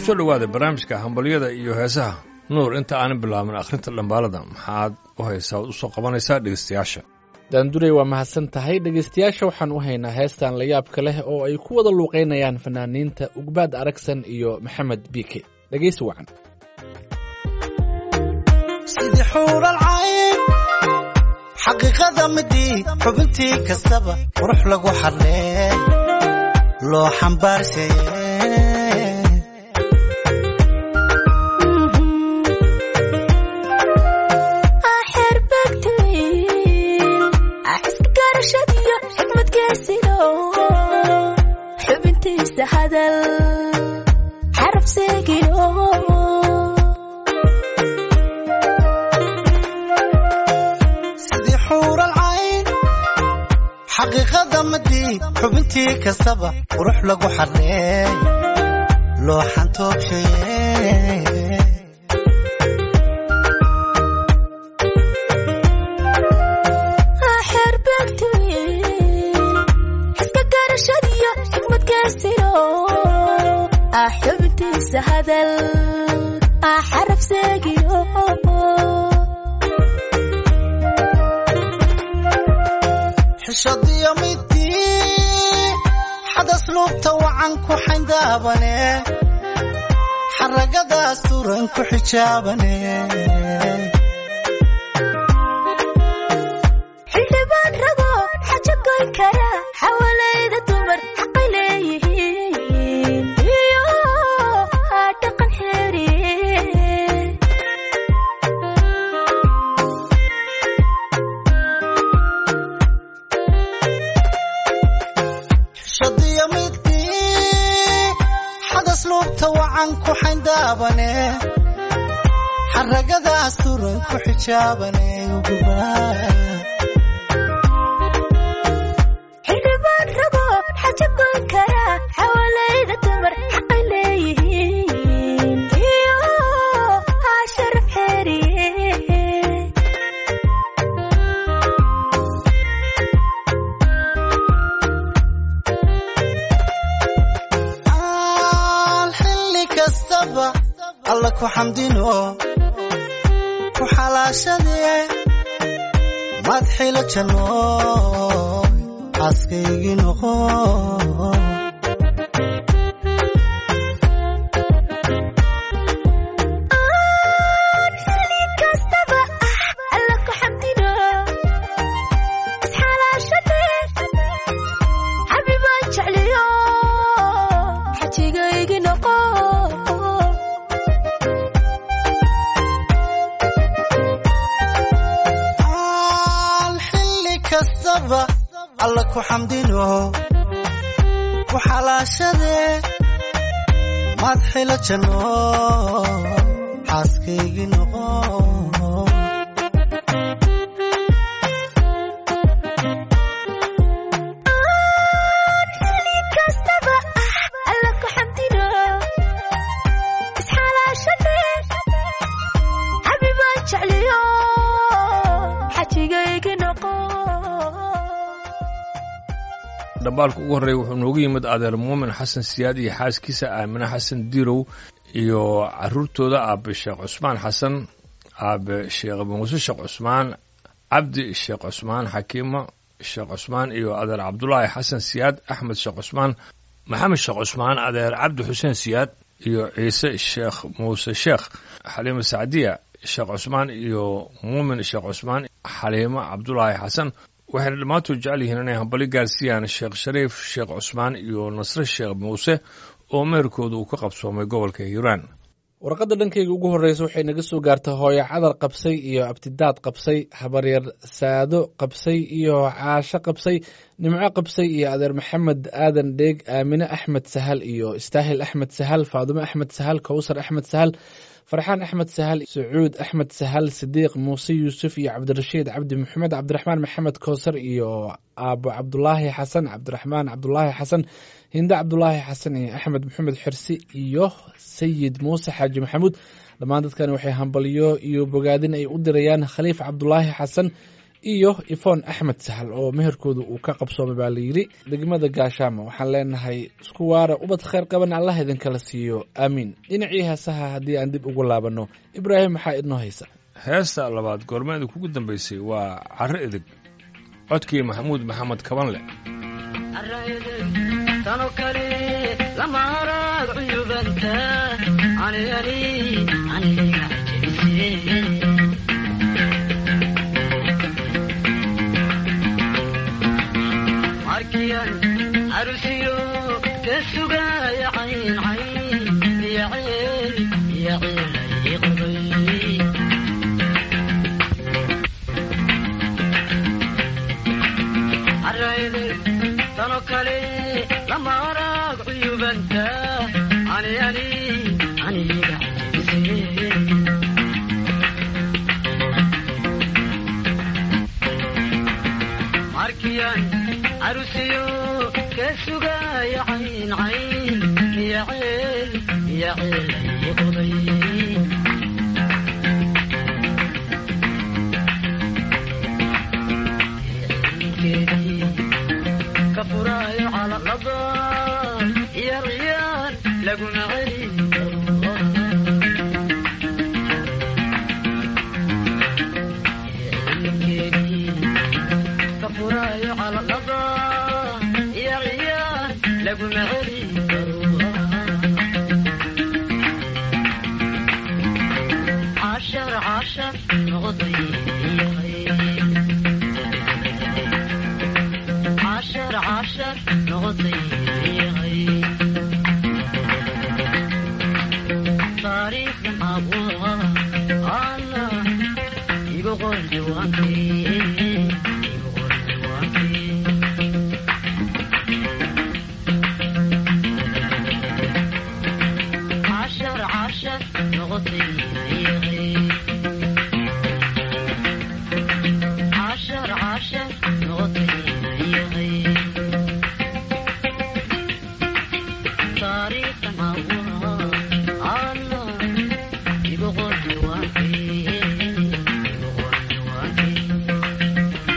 kusoo dhowaaday barnaamijka hambalyada iyo heesaha nuur inta aanan bilaabin akhrinta dhambaalada maxaad u haysaa od usoo qabanaysaa dhegeystayaasha daanduray waa mahadsan tahay dhegeystayaasha waxaan u haynaa heestan layaabka leh oo ay ku wada luuqaynayaan fanaaniinta ugbaad aragsan iyo maxamed biike dhegeysi wacan sidii xuural cayn xaqiiqada midii xubintii kastaba qurux lagu xadlee loo xambaarsaye xubintiisa hadal xaraf seegino sidii xuural cayn xaqiiqada midii xubintii kastaba qurux lagu xadlee loo xantoobshaye xubintiisa hadal xaraf seegino xishadiyo midii xadas luubta wacan ku xayndaabane xaragadaas turan ku xijaabane xildhibaan rago xaja goyn kara xawalayda dumar xaqay leeyihiin iyo dhaqan xeeriye xishadiyo midii xadas luubta wacan ku xayndaabane xaragadaas turan ku xijaabane xildhibaan rago xaja goyn kara xawalayda dumar xaqay leeyihiin iyo sharaf xeeriye aan xilli kastaba alla ku xamdino ku xalaashadee madxilo janno xaaskaygii noqo xilli kastaba ah alla ku xamdino isxalaashadee xabibaan jecliyo xajigaygi noqo aan xilli kastaba alla ku xamdino ku xalaashadee madxilo janno xaaskaygii noqo xilli kastaba ah alla ku xamdino isxalaashadee xabibaan jecliyo xajigaygi noqo dhambaalka ugu horreeya wuxuu noogu yimid adeer muumin xasan siyaad iyo xaaskiisa aamine xasan diirow iyo caruurtooda aabe sheekh cusmaan xasan aabe sheekh muuse sheekh cusmaan cabdi sheekh cusmaan xakiimo sheekh cusmaan iyo adeer cabdulaahi xasan siyaad axmed sheekh cusmaan maxamed sheekh cusmaan adeer cabdi xuseen siyaad iyo ciise sheekh muuse sheekh xaliimo sacdiya sheekh cusmaan iyo muumin sheekh cusmaan xaliimo cabdulaahi xasan waxayna dhammaantood jecel yihiin inay hambali gaarsiiyaan sheekh shariif sheekh cusmaan iyo nasre sheekh muuse oo meherkooda uu ka qabsoomay gobolka hiiraan warqadda dhankayga ugu horreysa waxay naga soo gaartay hooyo cadar qabsay iyo abtidaad qabsay habaryar saado qabsay iyo caasho qabsay nimco qabsay iyo adeer maxamed aadan dheeg aamine axmed sahal iyo istaahil axmed sahal faadumo axmed sahal kowsar axmed sahal farxaan axmed sahal sacuud axmed sahal sidiiq muuse yuusuf iyo cabdirashiid cabdi maxamed cabdiraxmaan maxamed kowsar iyo aabo cabdulaahi xasan cabdiraxmaan cabdulaahi xasan hinde cabdulaahi xasan iyo axmed maxamed xirsi iyo sayid muuse xaaji maxamuud dhammaan dadkani waxay hambalyo iyo bogaadin ay u dirayaan khaliif cabdulaahi xasan iyo ifon axmed sahal oo meherkooda uu ka qabsoomay baa layidhi degmada gaashaamo waxaan leenahay isku waara ubad khayr qaban allah idinkala siiyo aamiin dhinacii heesaha haddii aan dib ugu laabanno ibraahim maxaa idnoo haysa heesta labaad goormeeda kugu dambaysay waa carro edeg codkii maxamuud maxamed kabanle tano kale lama arag cuyubanta anigani aniga jebise markiyan arusiyo ka sugaya cayn cayn iyo ceel iyo ceel ay qabay arayde tano kale lama arag cuyubanta anigani aniga jebise markiyan arusiyo ka sugaya cayn cayn iyo ceel iyo ceel ay qoday ceelkeedii ka furaayo calalada iyo riyaan laguna celin karo ceelkeedii ka furaayo calalada iyo riyaan laguna celin karo cashar cashar noqday cashar cashar noqday taariikhdan abuha alla igu qor diwaankii igu qor diwaankii cashar cashar noqotay cashar cashar noqotay taariikhdan abuha alla igu qor diwaankii igu qor diwaankii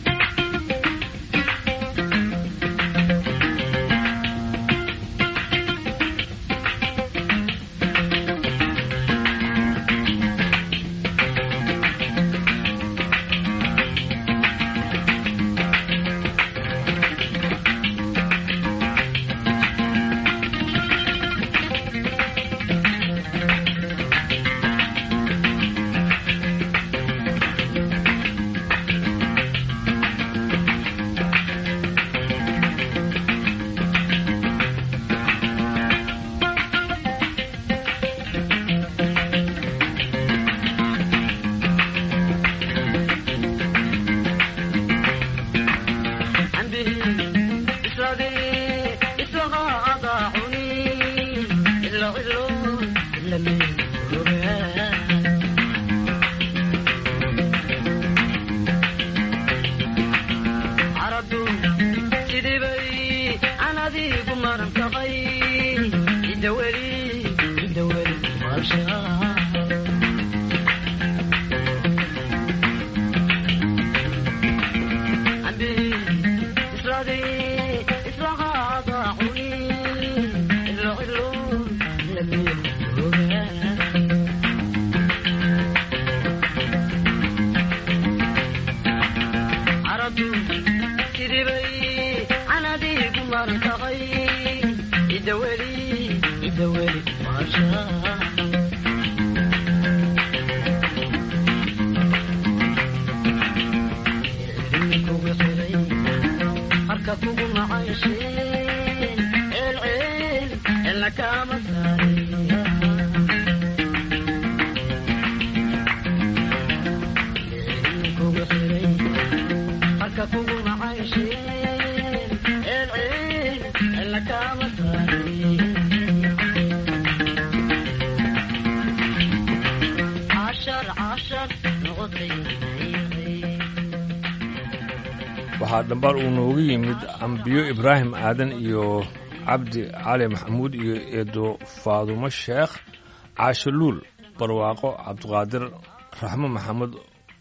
waxaa dhambaal uu noogu yimid ambiyo ibraahim aadan iyo cabdi cali maxamuud iyo eedo faadumo sheekh caasho luul barwaaqo cabdiqaadir raxmo maxamed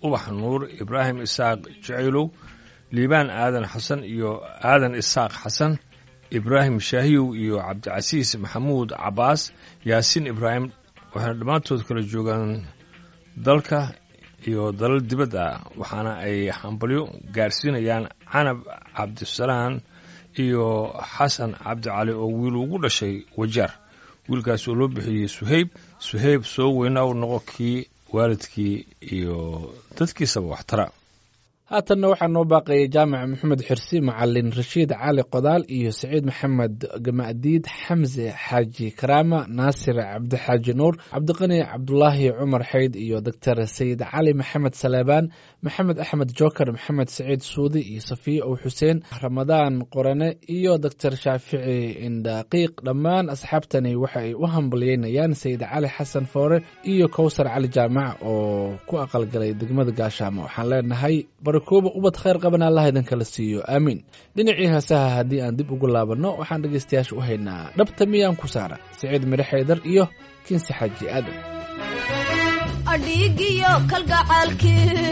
ubax nuur ibraahim isaaq jacaylow liibaan aadan xasan iyo aadan isaaq xasan ibraahim shaahiyow iyo cabdicasiis maxamuud cabaas yaasiin ibraahim waxayna dhammaantood kala joogaan dalka iyo dalal dibadda ah waxaana ay hambalyo gaarsiinayaan canab cabdisalaan iyo xasan cabdicali oo wiil ugu dhashay wajaar wiilkaas oo loo bixiyey suhayb suhayb soo weynaa u noqo kii waalidkii iyo dadkiisaba waxtara haatanna waxaa noo baaqayay jaamac maxamed xirsi macalin rashiid cali qodaal iyo saciid maxamed gamadiid xamse xaaji karaama naasir cabdixaaji nuur cabdiqani cabdulaahi cumar xayd iyo doctor sayid cali maxamed saleebaan maxamed axmed joker maxamed saciid suudi iyo safiye ow xuseen ramadaan qorane iyo doctor shaafici indhaqiiq dhammaan asxaabtani waxa ay u hambalyeynayaan sayid cali xasan foore iyo kowsar cali jaamac oo ku aqalgalay degmada gaashaamo waxaan leenahay barakooba ubad khayr qaban allah idinkala siiyo aamiin dhinacii heesaha haddii aan dib ugu laabanno waxaan dhegaystayaasha u haynaa dhabta miyaan ku saara siciid midhe xaydar iyo kinsi xaaji aadan adhiigiyo kalgacaalkii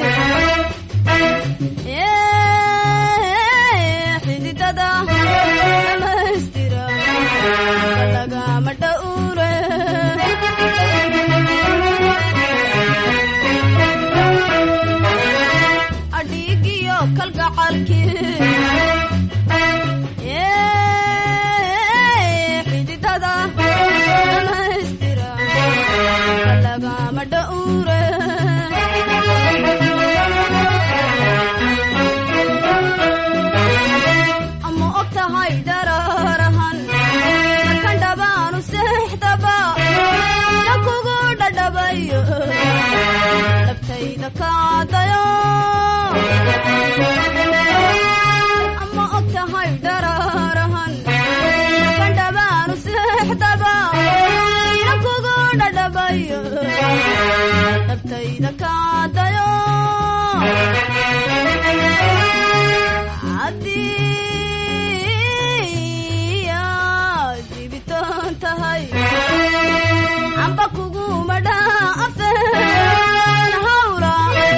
xididada dhamaystira lagama dhowre adhiigiyo kalgacaalkii xididada dhamaystira lagama dhowre ama og tahay dararahan markan dhabaanu seexdaba na kugu dhadhabayo dhabtayda kaadayo ama og tahay dararahan markan dhabaanu seexdaba na kugu dhadhabayo dhabtayda kaadayo haddii aad dibitaan tahay amba kuguma dhaafeen hawla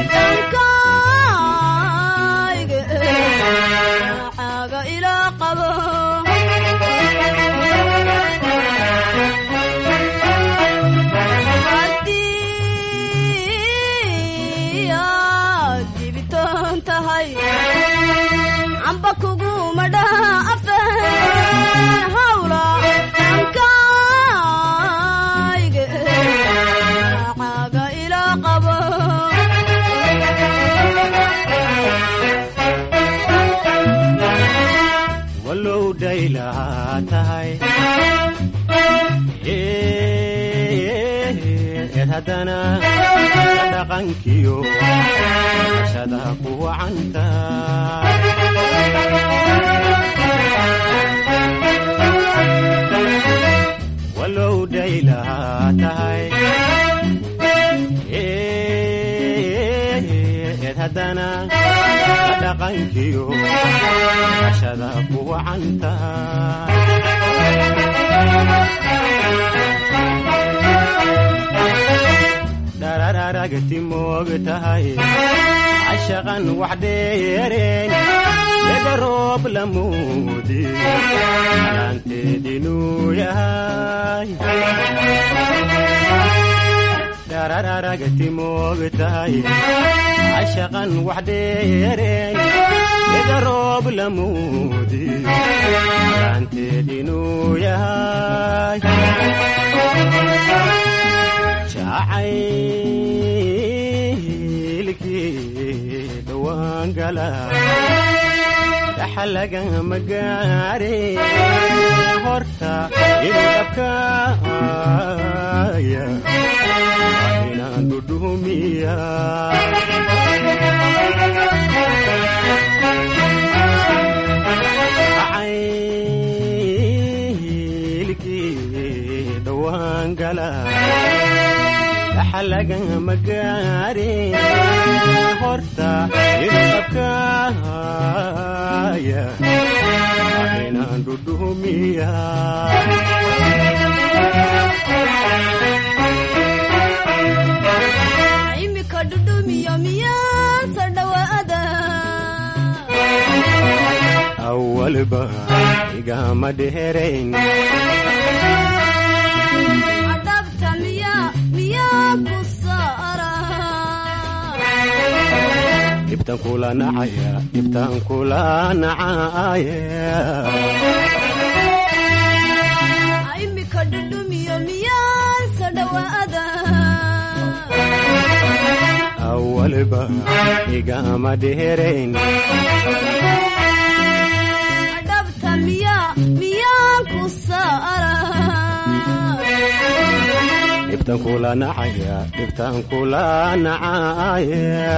dhankayga caaga ilaa qabo haddii aad dibitaan tahay amba kuguma dhaafeen hawla dhankayga caaga ilaa qabo walow dhaylahaa tahay eed haddana dhaqankiyo shada ku wacanta walow dhaylahaa tahay eed haddana dhaqankiyo shada ku wacanta dharararagti moog tahay cashaqan wax dheereen ega roob lamuudi yaanteedinuu yahay dharararagti moog tahay cashaqan wax dheereen ega roob lamuudi yaanteedinuu yahay jacaylkii dhowaan gala dhaxalagama gaare horta idabkaaya inaan dhudhumiya jacaylkii dhowaan gala dhaxalagama gaare horta idabkaaya inaan dhudhumiya imika dhudhumiyo miyaa awalba igama dheerayn adhabta miya miyaa ku saara dhibtan kula nacaya dhibtan kula nacaya imika dhudhumiyo miyaansa dhawaada awalba igama dheerayn adhabta miya miyaa ku saara dhibtan kula nacaya dhibtan kula nacaya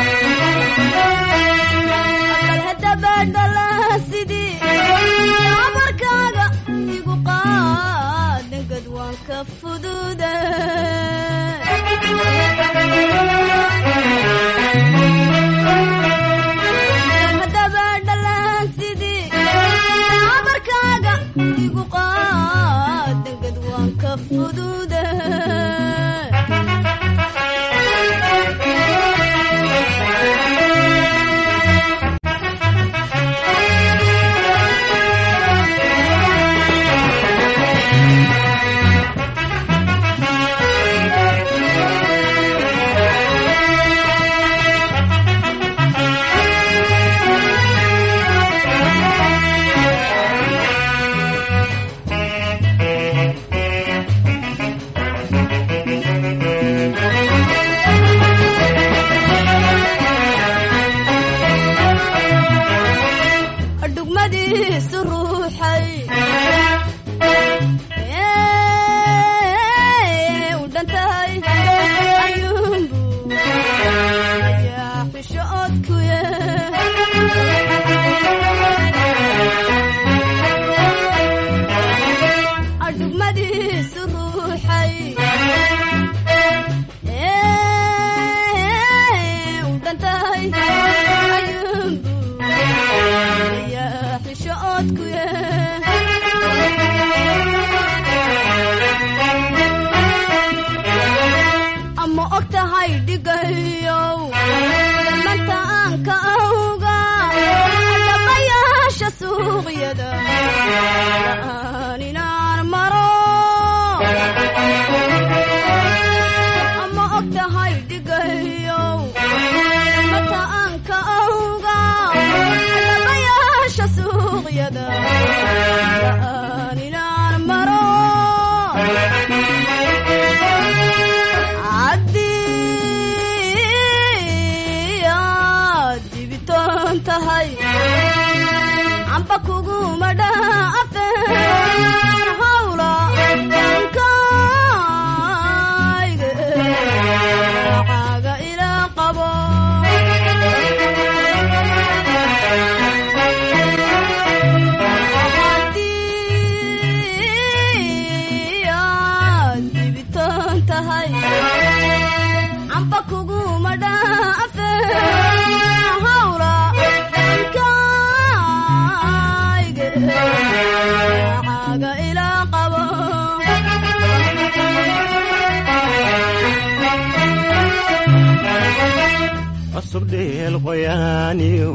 bal hadabadhala sidii amarkaaga igu qaadangad waan ka fududa hadabadhala sidii amarkaaga igu qaadangad waan ka fududa dhugmadiisu ruuxay Ee, u dhan tahay ayuunbu yaa xisho odkuye adhugmadiisu ruuxay Ee, u dhan tahay ayuunbu yaa xisho odkuye ama og tahay dhigayow dhamanta aan ka awga dhabayaasha suuqyada aan inaan maro ama og tahay dhigayow dhamanta aan ka awga dhabayaasha suuqyada aan inaan maro haddii aad dibitaan tahay amba kuguma dhaafeen hawla dhankayga caaga ilaa qabo haddii aad dibitaan tahay amba kuguma dhaafeen hawla dhankayga caaga ilaa qabo cusub dheel qoyaaniyo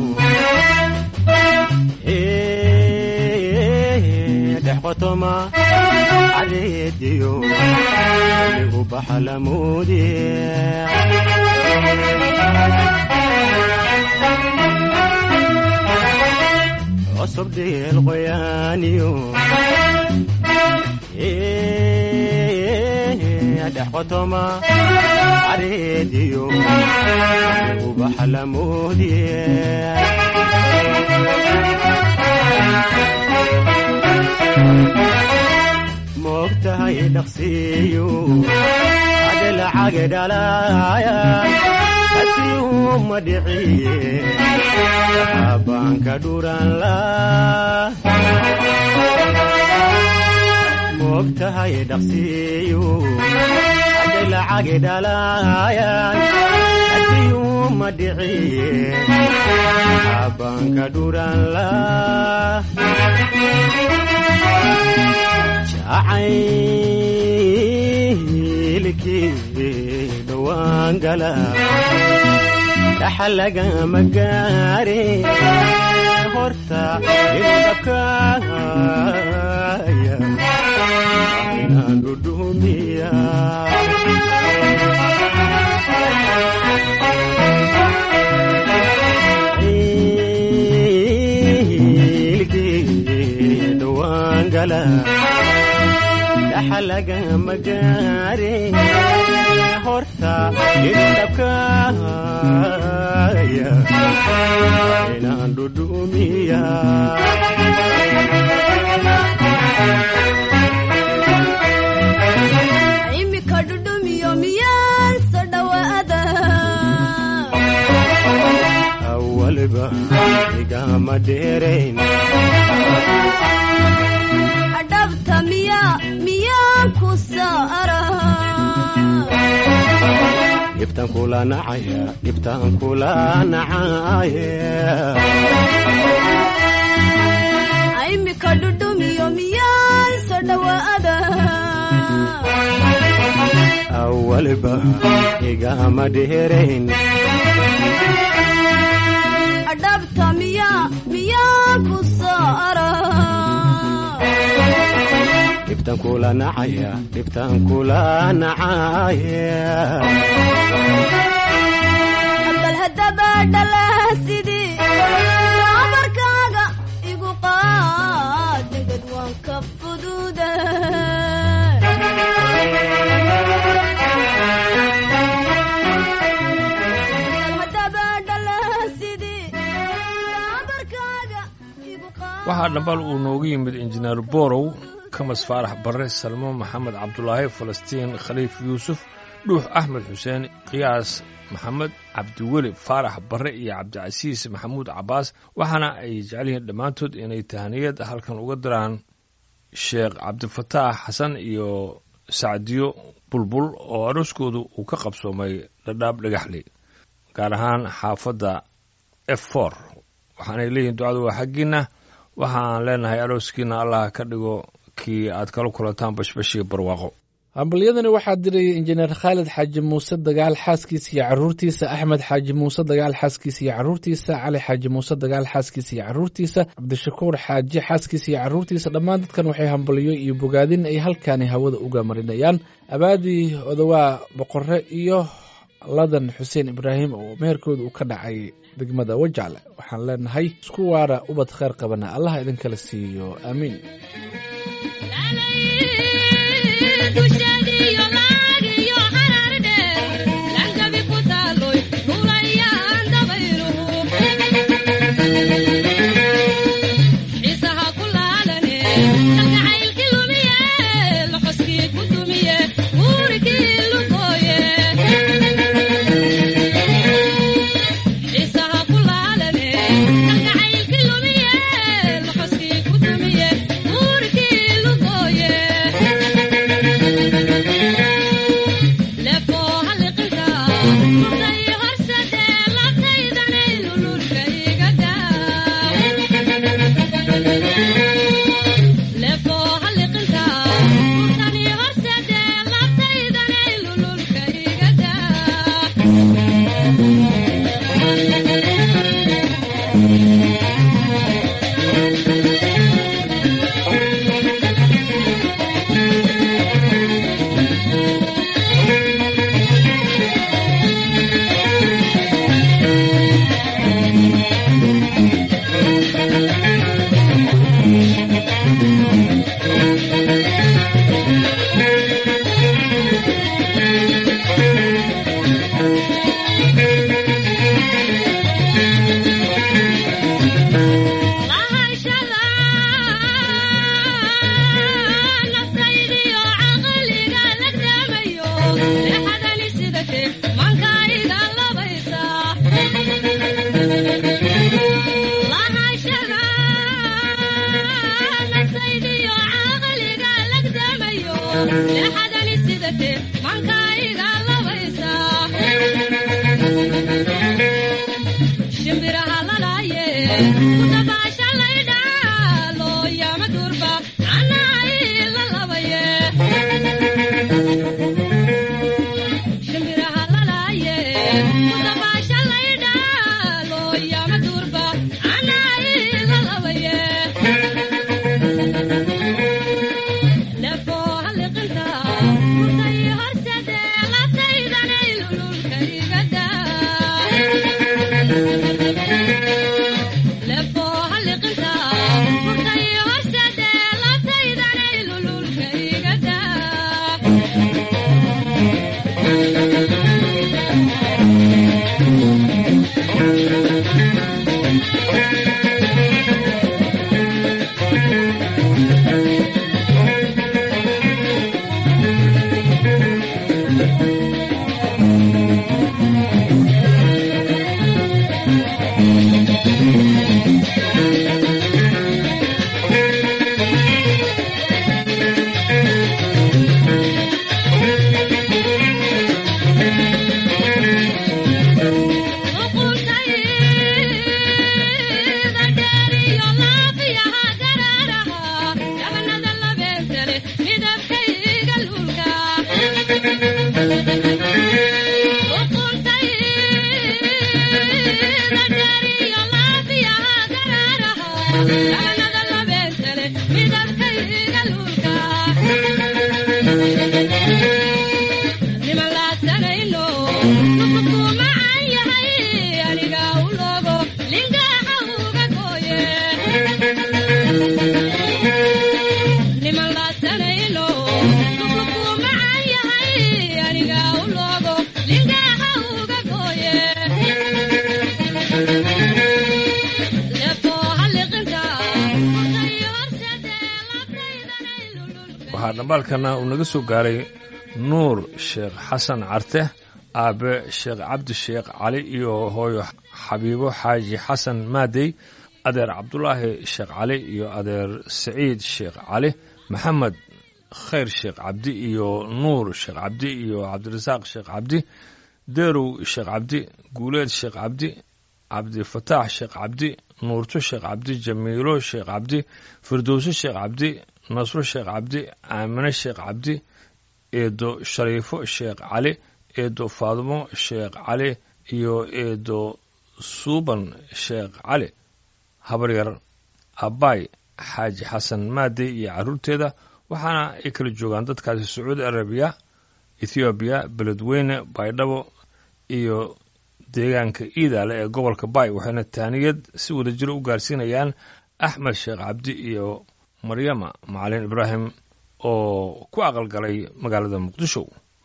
dhex qotoma cadeediyo igu baxalamoodi cusub dheel qoyaaniyo dhex qotoma cadeediyo igu baxalamoodi moogtahay dhaqsiiyo ade lacage dhalaaya asiuma dhiciye abaanka dhuranla moogtahay dhaqsiiyo ade lacage dhalaaya asiuma dhiciye abaanka dhuranla jacaylkii dhowaan gala dhaxa lagama gaare horta idabkaaya inaan dhudhumiya ilkii dhawaan gala dhaxalagama gaare horta idabkaaya inaan dhudhumiya imika dhudhumiyo miyaan soo dhawaada awalba igama dheerayn adhabta miya miyaan ku saara dhibtan kula nacaya dhibtan kula nacaya imika dhudhumiyo miyaan soo dhawaada awalba igama dheerayn adhabta miya miyaan ku saara dhibtan kula nacaya dhibtan kula nacaya bal haddaba dhala sidii amarkaaga igu qaad degad waan ka fududa bal haddaba dhala sidii amarkaaga igu qaad waxaa dhambal uu noogu yimid injineer borow kamas faarax barre salmo maxamed cabdulaahi falastiin khaliif yuusuf dhuux axmed xuseen qiyaas maxamed cabdiweli faarax barre iyo cabdicasiis maxamuud cabbaas waxaana ay jecel yihiin dhammaantood inay tahaniyad halkan uga diraan sheekh cabdifataax xasan iyo sacdiyo bulbul oo arooskoodu uu ka qabsoomay dhadhaab dhagaxley gaar ahaan xaafadda f for waxaanay leeyihiin ducadu waa xaggiinna waxaan leenahay arooskiina allah ka dhigo kii aad kala kulantaan bashbashii barwaaqo hambalyadani waxaa dirayay injineer khaalid xaaji muuse dagaal xaaskiisa iyo caruurtiisa axmed xaaji muuse dagaal xaaskiisa iyo caruurtiisa cali xaaji muuse dagaal xaaskiisa iyo caruurtiisa cabdishakuur xaaji xaaskiisa iyo caruurtiisa dhammaan dadkan waxay hambalyo iyo bogaadin ay halkaani hawada uga marinayaan abaadii odawaa boqore iyo ladan xuseen ibraahim oo meherkooda uu ka dhacay degmada wajacle waxaan leenahay isku waara ubad kheyr qabana allah idinkala siiyo aamiin waxaa dhambaalkana uu naga soo gaaray nuur sheekh xasan carte aabe sheekh cabdi sheekh cali iyo hooyo xabiibo xaaji xasan maadey adeer cabdulaahi sheekh cali iyo adeer saciid sheekh cali maxamed khayr sheekh cabdi iyo nuur sheekh cabdi iyo cabdirasaaq sheekh cabdi deerow sheekh cabdi guuleed sheekh cabdi cabdifataax sheekh cabdi nuurto sheekh cabdi jamiilo sheekh cabdi firdowso sheekh cabdi nasro sheekh cabdi aamine sheekh cabdi eedo shariifo sheekh cali eedo faadimo sheekh cali iyo eedo suuban sheekh cali habaryar abbaay xaaji xasan maadey iyo carruurteeda waxaana ay kala joogaan dadkaasi sacuudi arabiya ethoobiya beledweyne baydhabo iyo deegaanka iidaale ee gobolka baay waxayna taaniyad si wada jiro u gaarsiinayaan axmed sheekh cabdi iyo maryama macalin ibraahim oo ku aqalgalay magaalada muqdisho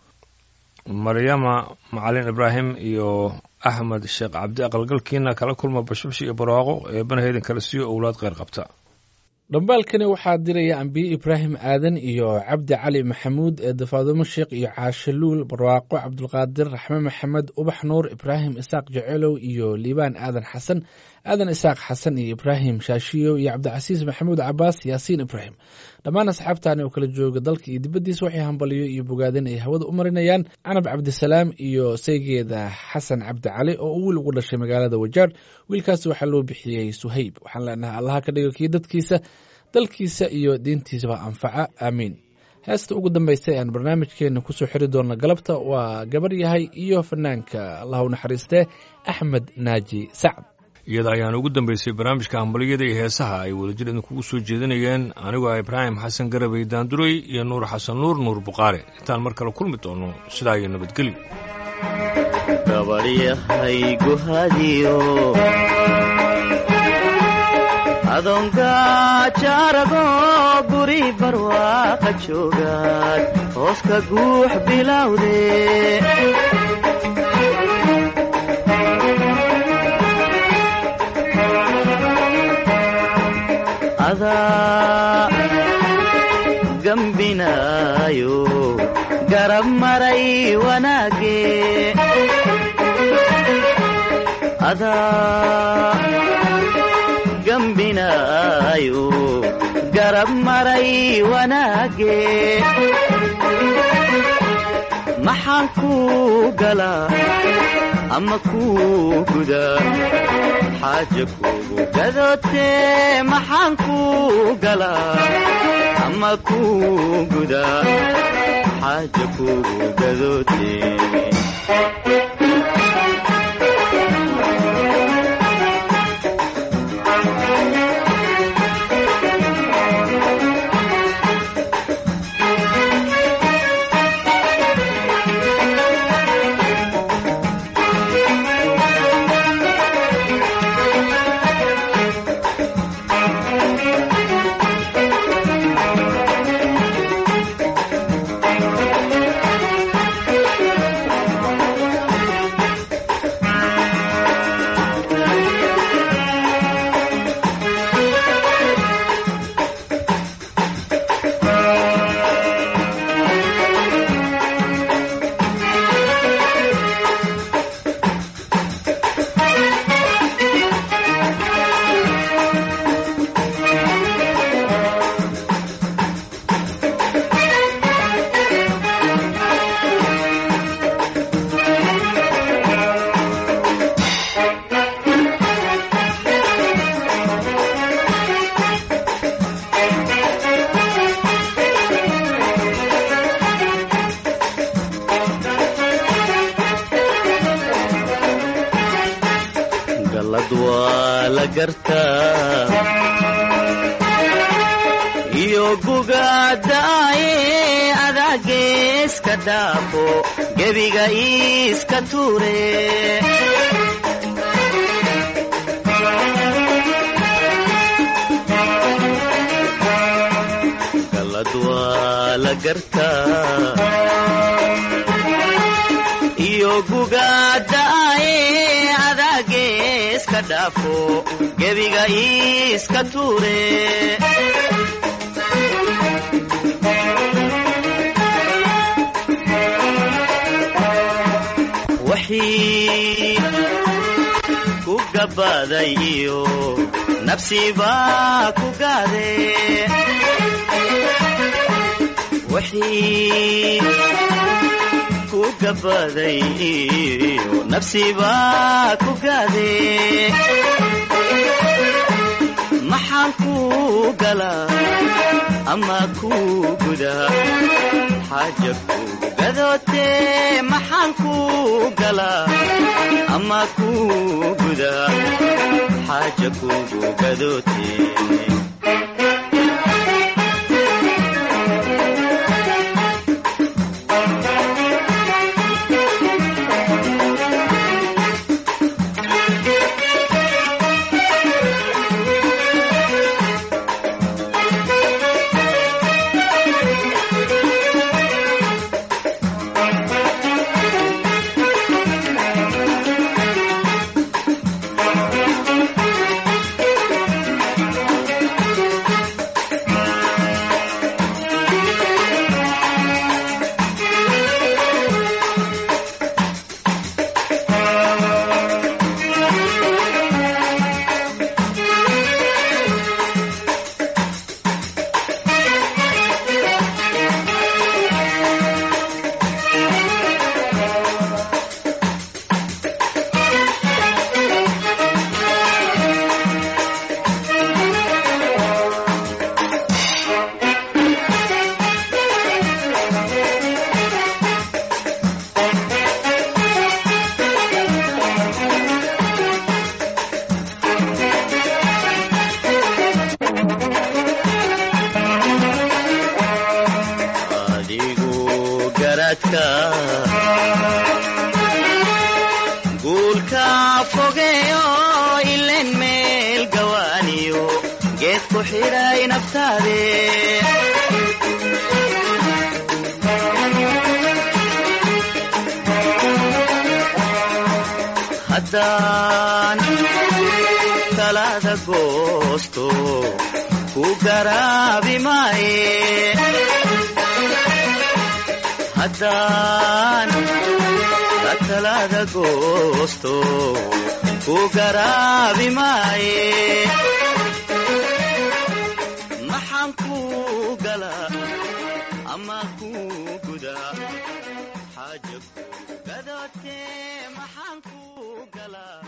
maryama macalin ibraahim iyo axmed sheekh cabdi aqalgalkiina kala kulma bashbashi iyo barwaaqo eebanahaydan kala siiyo owlaad kheyr qabta dhambaalkani waxaa diraya ambiye ibraahim aadan iyo cabdi cali maxamuud eeda faadumo sheekh iyo caashaluul barwaaqo cabdulqaadir raxme maxamed ubax nuur ibraahim isaaq jecelow iyo liibaan aadan xasan aadan isaaq xasan iyo ibraahim shaashiyo iyo cabdicasiis maxamuud cabaas yaasiin ibraahim dhammaan asxaabtani oo kala jooga dalka iyo dibaddiisa waxay hambaliyo iyo bogaadin ay hawada u marinayaan canab cabdisalaam iyo saygeeda xasan cabdi cali oo uu wiil ugu dhashay magaalada wajaar wiilkaasi waxaa loo bixiyey suhayb waxaan leenahay allaha ka dhigo kii dadkiisa dalkiisa iyo diintiisaba anfaca aamiin heesta ugu dambaysa ee aan barnaamijkeena kusoo xiri doona galabta waa gabar yahay iyo fanaanka allah u naxariistee axmed naaji sacd iyada ayaana ugu dambaysay barnaamijka hambaliyada iyo heesaha ay wadajir idinkugu soo jeedinayeen anigoo ah ibraahim xasan garabay daanduray iyo nuur xasan nuur nuur buqaare intaan mar kale kulmi doono sidaa iyo nabadgelyo gabaryahay guhadiyo adoonka jaarago guri barwaaqa joogaad hooska guux bilowde adaa gambinaayo garab maray wanaage adaa gambinaayo garab maray wanaage maxaan kuu galaa ama kuu gudaa xaaja kuugu gadootee maxaan kuu galaa ama kuu gudaa xaaja kuugu gadootee gallad waa la gartaa iyo gugadaaye adaa iska dhaafo gebiga iska tuure galad waa la gartaa iyo gugaada'aye adaage iska dhaafo gebiga iska tuure wixii ku gabaday iyo nafsibaa ku gaade wixii ku gabaday iyo nafsibaa ku gaade maxaan ku galaa ama ku gudaa xaaja kugu gadootee maxaan ku galaa ama ku gudaa xaaja kugu gadootee adigu garadka guulka fogeeyo ilen meel gawaaniyo geed ku xidhay naftaade haddaan talada goosto ku garaabi maaye haddaan talada goosto ku garaabi maaye maxaan ku galaa ama ku gudaa xaaja ku gadootee maxaan ku galaa